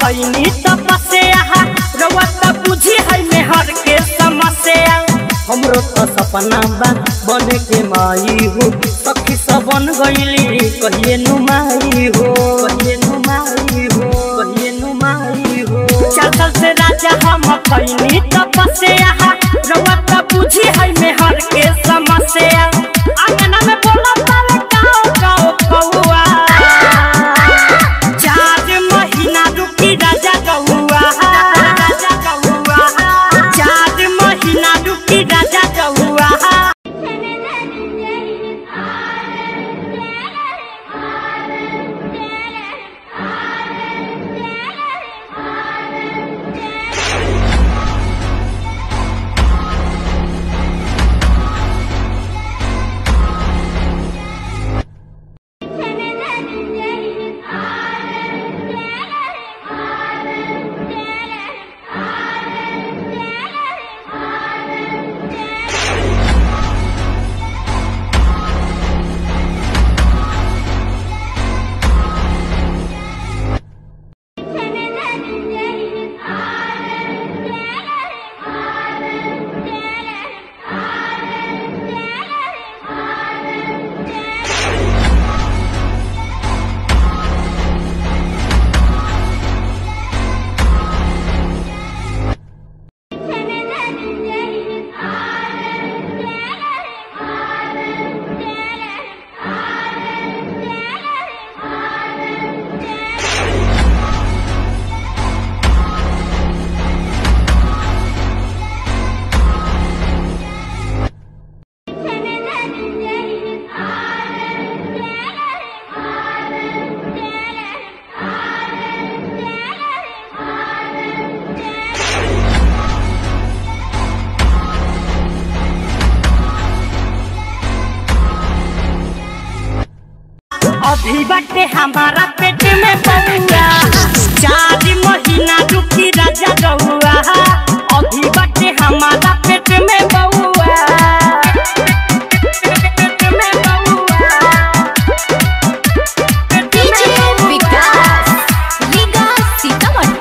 कैनी तपस्या रउआ त बुझी है मेहर के समस्या हमरो तो सपना बा बने के माई हो सखी सब बन गईली कहिए नुमाई हो कहिए नुमाई हो कहिए नुमाई हो चल से राजा हम कैनी तपस्या रउआ त बुझी है मेहर के समस्या अंगना में बोला तारे काओ काओ कौआ चार महीना रुकी राजा कौआ राजा कौआ चार महीना रुकी राजा कौआ अभी बटे हमारा पेट में बउआ चार महीना रुकी राजा रहुआ अभी बटे हमारा पेट में बउआ पेट में बउआ पेट डीजे में विकास लीगा सीतामढ़ी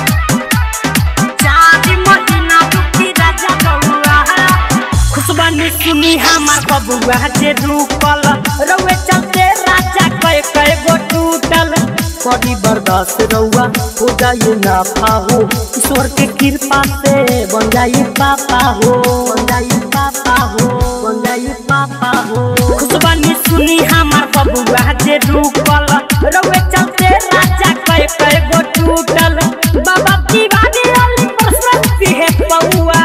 चार महीना रुकी राजा रहुआ खुशबानी सुनी हमार बबुआ जे रुकल रउए चलते राजा कय कय गो टूटल बड़ी बर्दाश्त रउआ हो जाइए ना पाहो ईश्वर के कृपा से बन जाई पापा हो बन जाई पापा हो बन जाई पापा हो खुशबानी सुनी हमार बबुआ जे रुकल रउए चलते राजा कय कय गो टूटल बाबा दीवानी अली प्रसन्न है पौआ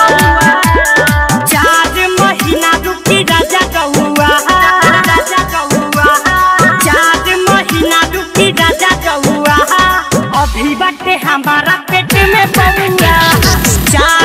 चार महीना रुकी राजा कौआ राजा कौआ चार महीना रुकी राजा कौआ अभी बटे हमारा पेट में बउआ चार